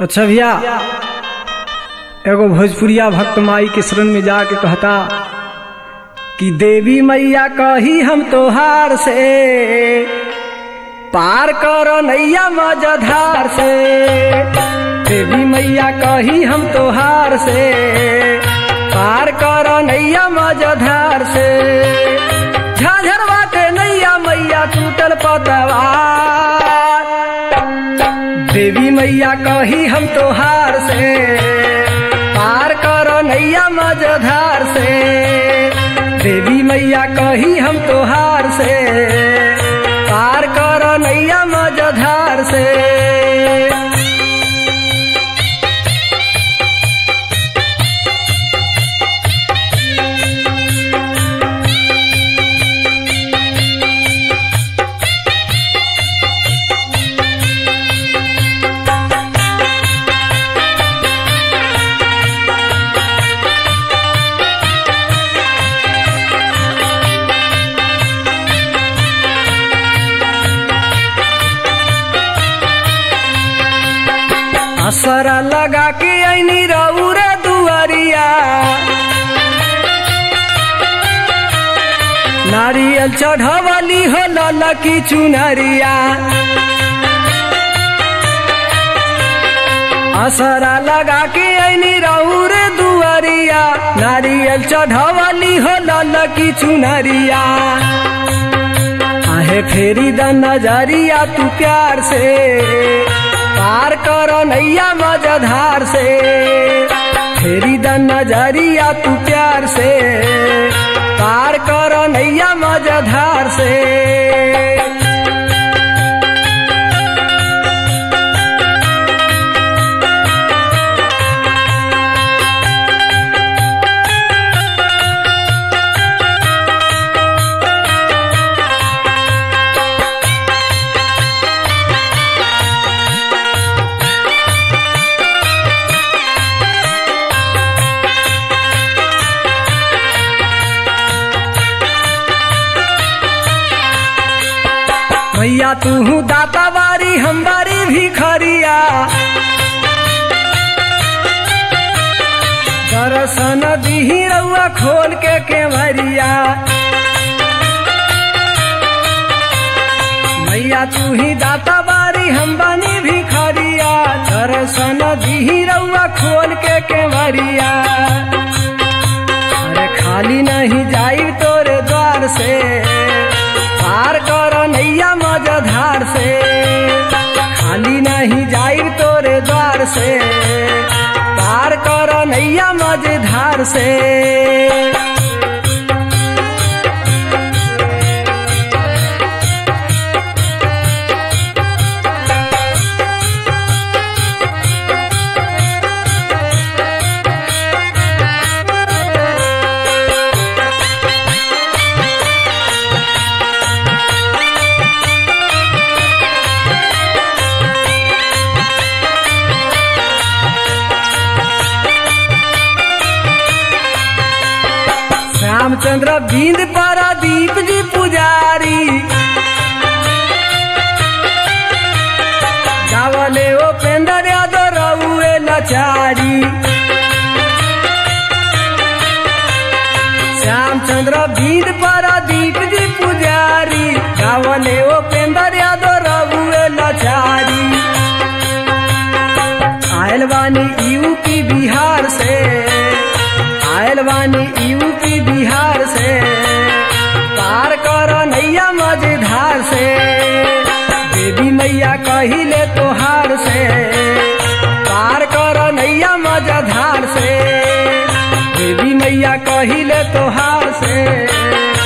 अच्छा भैया एगो भोजपुरिया भक्त माई के शरण में जाके कहता कि देवी मैया कही हम तोहार से पार कर नैया मजधार से देवी मैया कही हम तोहार से पार कर नैया मजधार से झाझर बाटे नैया मैया टूटल पतवार देवी मैया कही हम तोहार से पार कर नैया मजधार से देवी मैया कही हम तोहार से पार कर नैया मजधार से असरा लगा के ऐनी रौरा दुआरिया नारियल चढ़वली हो ललकी चुनरिया असरा लगा के ऐनी रौरे दुआरिया नारियल चढ़वली हो ललकी चुनरिया आहे फेरी द नजरिया तू प्यार से पार कर नैया मजधार से फेरी द नजरिया तू प्यार से पार कर नैया मजधार से भैया तू दाता बारी हम बारी भिखरिया दर्शन दिही रउआ खोल के केवरिया भैया तू ही दाता बारी हम बानी भिखरिया दर्शन दिही रउआ खोल के केवरिया अरे खाली नहीं जाई तोरे द्वार से पार कर नैया मजधार से खाली नहीं जाई तोरे द्वार से पार कर नैया मजधार से रामचंद्र बिंद पारादीप जी पुजारी गावले उपेंद्र यादव रउए लचारी श्यामचंद्र बिंद पारादीप जी पुजारी गावले उपेंद्र यादव रउए लचारी आयल बानी यूपी बिहार से आयल बानी यूपी बिहार से पार कर नैया मझधार से देवी मैया कहिले तोहार से पार कर नैया मझधार से देवी मैया कहिले तोहार से